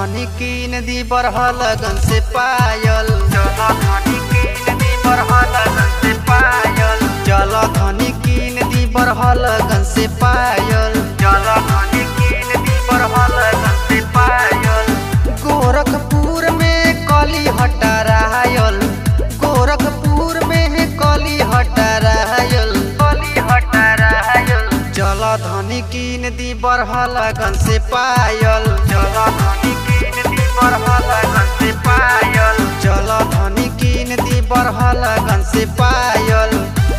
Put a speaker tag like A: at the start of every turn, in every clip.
A: धनी कीन दी बरह लगन से पायल चल धनी कीन दी बरह लगन से पायल चल धनी कीन दी बरह लगन से पायल चल धनी कीन दी बरह लगन से पायल गोरखपुर में कली हटरायल गोरखपुर में कली हटरायल कली हटरायल चल धनी कीन दी बरह लगन से पायल चल धनी कीन दी बरह लगन से पायल चल धनी कीन दी बरह लगन से पायल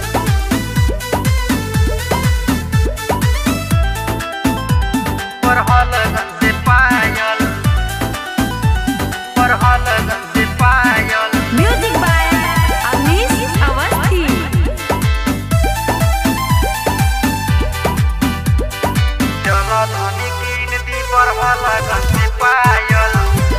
A: बरह लगन से पायल बरह लगन से पायल
B: Music by Amish Awasthi.
A: चलो धनी कीन दी बरह लगन से पायल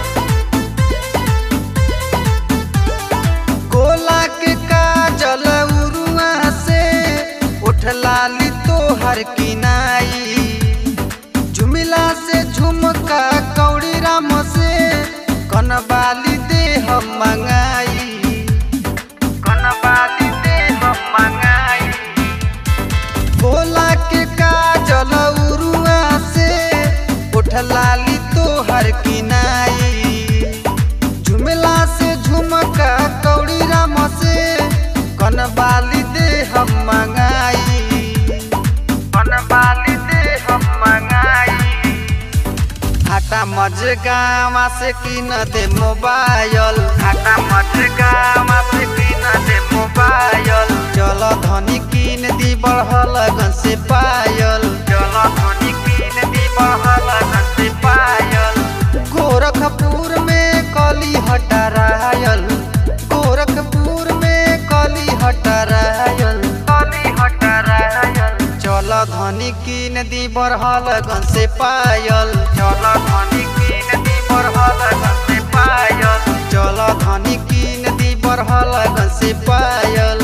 A: गोला के काजल उरुआ से उठ लाली तोहर किनाई झुमिला से झुमका कौड़ी राम से कनबाली दे हम मंगाई कनबाली दे हम मंगाई भोला के काजल उरुआ से उठ लाली तोहर किनाई झुमला से झुमका कौड़ी राम से कनबाली दे हम मंगाई कनबाली दे हम मंगाई आटा मजगावा से किन दे मोबाइल आटा मजगावा से किन दे मोबाइल चल धनी किन दी बढ़ लगन से पायल चल धनी किन दी बढ़ लगन से पायल गोरखपुर में कली हटरायल गोरखपुर में कली हटरायल कली हटरायल चल धनी कीन दी बरह लगन से पायल चल धनी कीन दी बरह लगन से पायल चल धनी कीन दी बरह लगन से पायल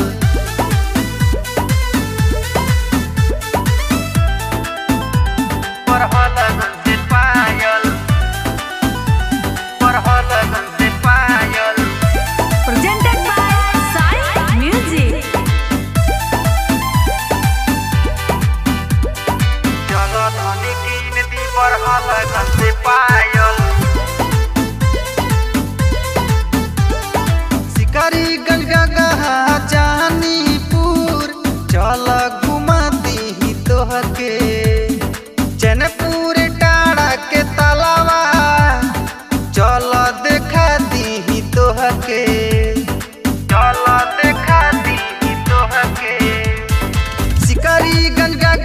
A: बरह लगन से पायल बरह लगन से पायल
B: Presented by Sai Music.
A: चलो धनी कीन दी बरह लगन से पायल शिकारी गंगा जानीपुर चल घुमा दी तोहके चैनपुर टाड़ा के तलावा चल देखा दी तोहके चल देखा दी तोहके शिकारी गंगा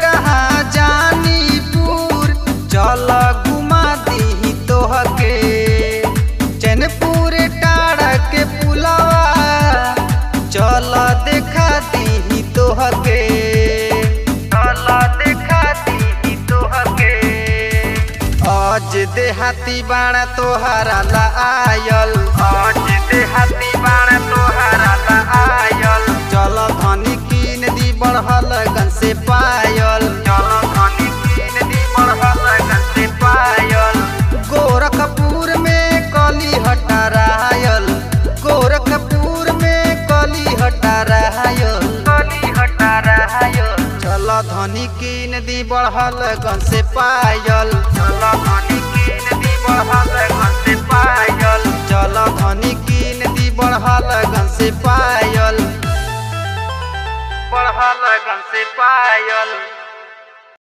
A: जानीपुर चल घुमा दी तोहके चैनपुर टाड़ा के पुलवा चल देखा दी तोहके चल देखा दी तोहके आज देहाती बाण तोहरा ला आयल आज देहाती बाण तोहरा ला आयल चल धनी कीन दी बढ़ल गन से पायल चल धनी कीन दी बढ़ल गन से पायल गोरखपुर में कली हटरायल गोरखपुर में कली हटरायल कली हटरायल चल धनी कीन दी बढ़ल गन से पायल चल धनी कीन दी बढ़ल गन से पायल चल धनी कीन दी बढ़ल गन से पायल बढ़ल गन से पायल